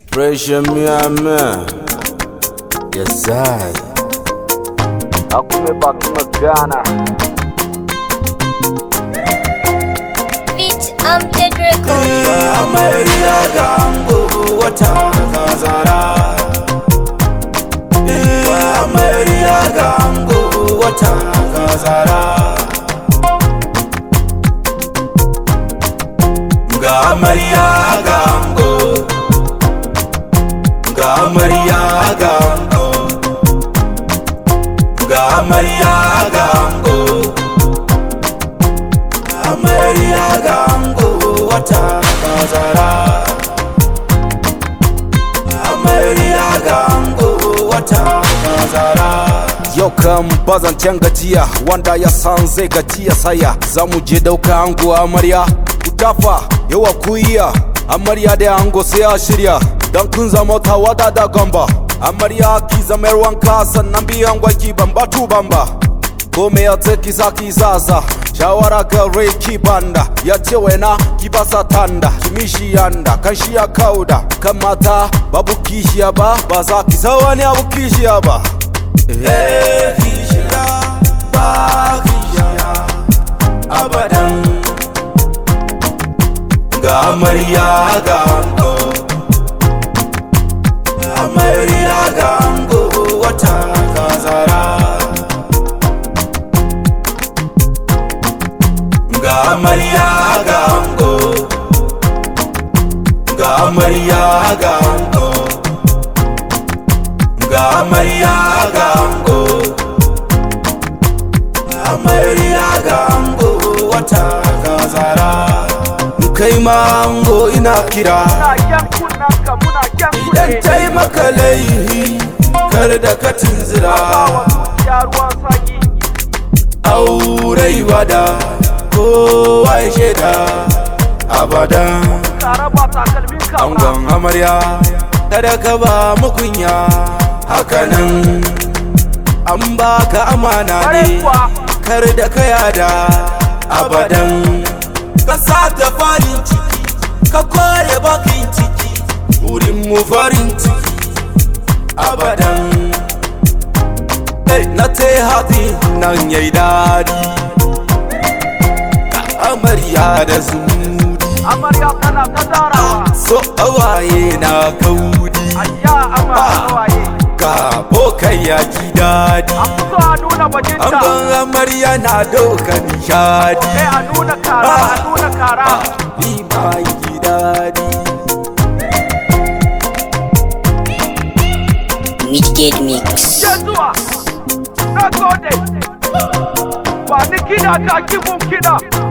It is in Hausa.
Pressure me, man. Yes, I. Akume baki magana. Fit Amped Records. Amarya gango wata kazara. Amarya gango wata kazara. Ga amarya gango. Ga amarya gango. Ga amarya gango. amarya gango wata kazara amarya gango wata kazara yau kan bazan gajiya wanda ya san zai gajiya saya za mu je dauka ango amarya ku tafa yawa ku iya amarya da ango sai a shirya dan kun zama tawada da gamba amarya ki zama yar wanka sannan biyan gwaki bamba tu bamba kome ya ce kisa kisasa shawara ga rai ki banda ya ce waina ki basa tanda kimishi yanda kan shi ya kauda kan mata babu kishiya ba ba za ki sa wani abu kishiya ba eh kishiya ba kishiya abadan ga amarya ga ango amarya ga ango wata kazara ga amarya ga ango ga amarya ga ango ga amarya ga ango amarya ga ango wata kazara kai ma ango ina kira idan taimaka laihi kar da ka tunzira aurai wada kowa ya shaida abadan angon amarya kada ka ba mukunya hakanan an baka amana ne kar da ka yada abadan ka sata farin ciki ka kore bakin ciki wurin mu farin ciki abadan na te hati nan yayi dadi amarya da zumudi amarya tana ta zarawa so awaye na kaudi ayya amarya waye ka bokai ya ji dadi an fito a nuna bajinta Angon amarya na doka nishadi sai a nuna kara a nuna kara Ni ma yi dadi Midgate Mix. ke zuwa na gode ba ni kiɗa ka kibin kiɗa